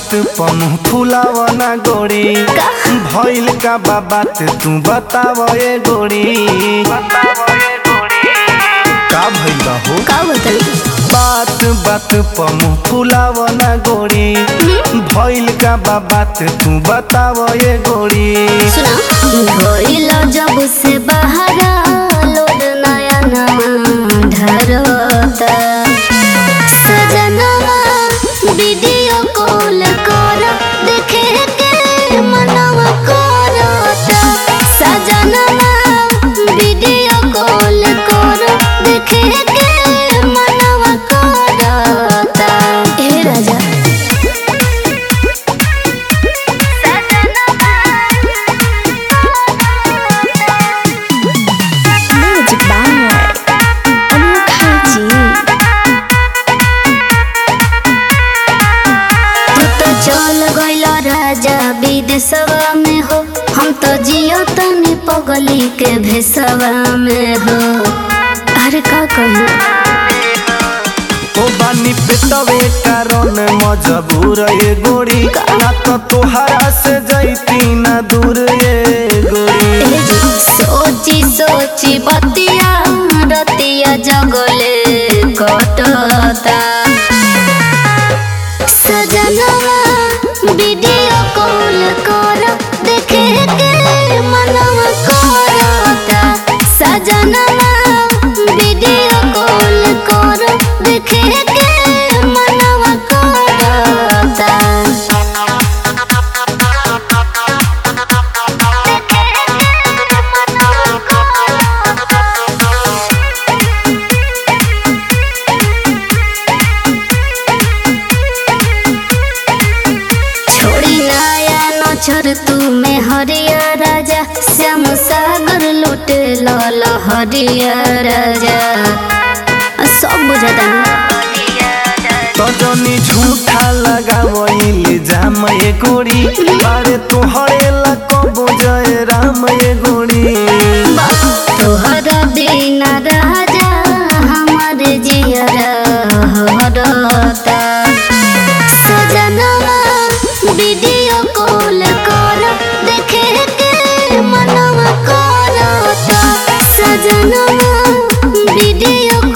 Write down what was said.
बात पमु फुलावना गोरी भइल का बा बात तू बताव ए गोरी का भइल बा हो का बताई बात बात पमु फुलावना गोरी भइल का बा बात तू बताव ए गोरी सुना भइल जब से बहरा लोड नया नवा ढरता सजनवा वीडियो कॉल कर देखे के मनवा करता सजनवा वीडियो कॉल कर देखे के मनवा करता हे राजा Music by Anukaji. तू तो चल गइल राजा विदेशवा में हो हम तो जियो तनी पगली के भेसवा में हो अरे का कहूँ ओ बानी पेटवे कारण मजबूर ए गोरी ना तो तोहरा से जैती ना दूर ए गोरी सोची सोची बतिया रतिया जगले कटता सजनवा वीडियो कॉल कर देखे के मनवा करता सजनवा वीडियो कॉल कर देखे के मनवा करता छोड़ी नया नछर तू में हरिया राजा श्याम सागर लुटे लाल हरिया राजा आ, सब बुझता तजनी झूठा लगावइल जाम ए गोरी अरे तोहरे ला कबो जय राम ए गोरी तोहरा बिना राजा हमार जियरा हरता सजनवा वीडियो कॉल कर देखे के मनवा करता सजनवा वीडियो